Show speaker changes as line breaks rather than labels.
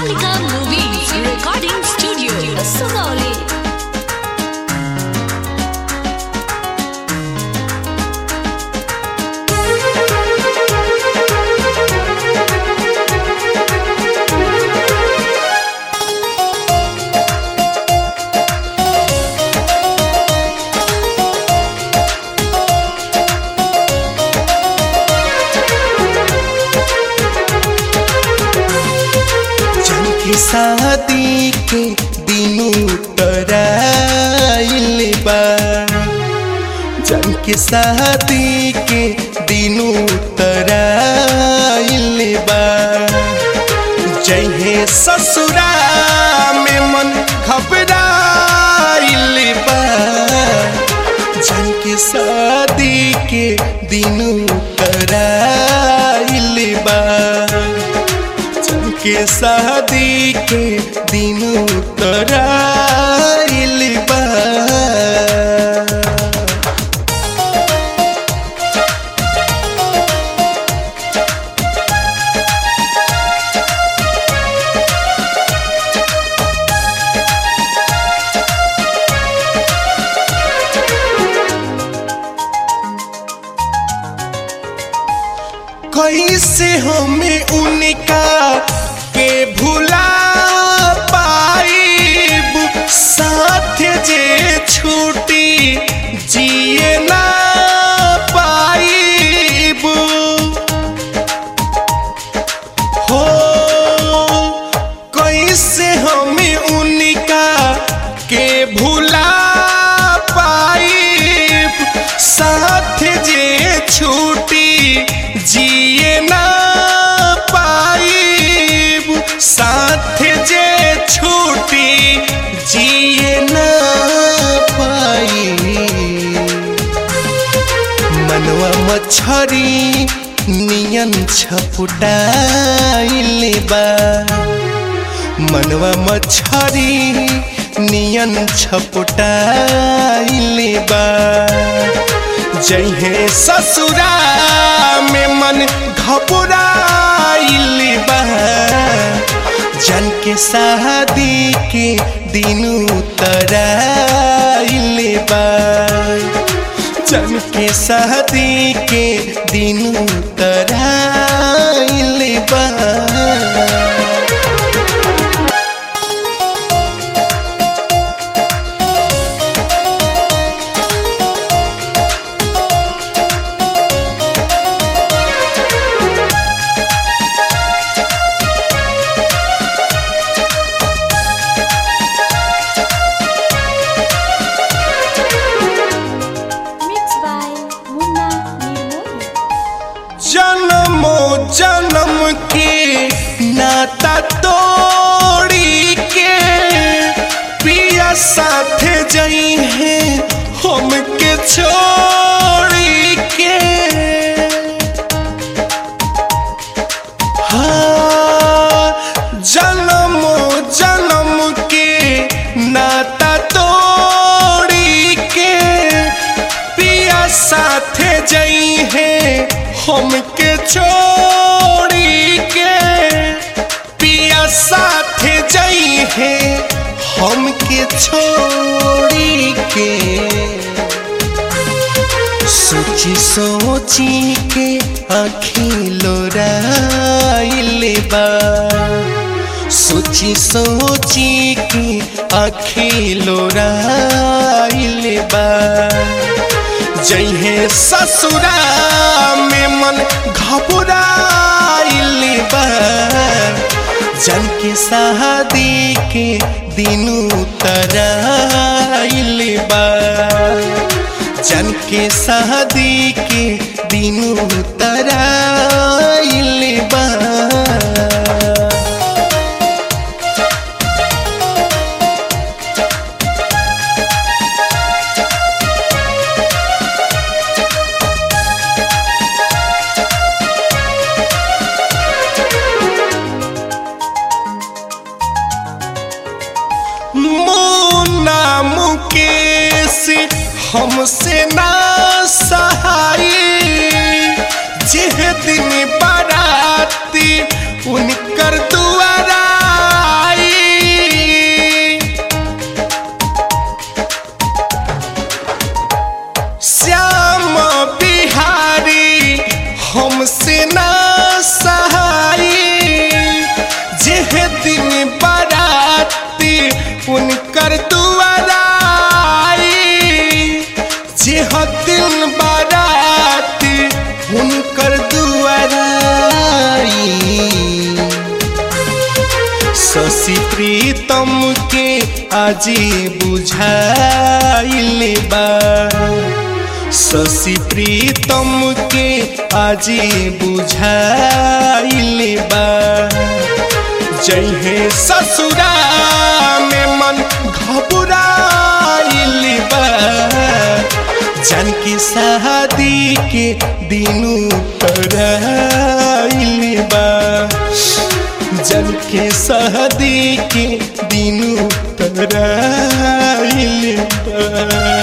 Kalika Movies Recording Studio, Sonali.
जन की शादी के दिनों तराइल बा जन की शादी के दिनों तराइल बा जहे ससुरा में मन घबराइल बा जन की शादी के दिनों तराइल बा के शादी के दिनों तराइल बा कैसे हमें उनका के भुला पाइब साथ जे छूटी जिए ना पाइब हो कैसे हमें उनका के भुला पाइब साथ जे छूटी जिए ना पाइब साथ जे छूटी जिए ना पाइब मनवा मछरी नियन छपुटाइल बा मनवा मछरी नियन छपुटाइल बा जहे ससुरा में मन घबराइल बा जन के शादी के दिनों तराइल बा जन के शादी के दिनों तराइल बा
Mixed by Munna Nirmoli.
जन्मो जन्म के नाता तोड़ी के पिया साथ जई है हमके छोड़ी के हाँ जन्मो जन्म के नाता तोड़ी के पिया साथ जई है हमके छोड़ी के पिया साथ जई है हमके छोड़ी के सोची सोची के आँखें लोराइल बा सोची सोची के आँखें लोराइल बा जहे ससुरा में मन घबराइल बा जन के शादी के दिनों तराइल बा जन के शादी के दिनों तराइल बा मुन्ना मुकेश हमसे ना सहाय जेह दिन बाराती उनकर दुआरा आजी बुझाइल बा शशि प्रीतम के आजी बुझाइल बा जइहे ससुरा में मन घबराइल बा जन की शादी के दिनू कराइल बा जन के शादी के दिनू कराइल बा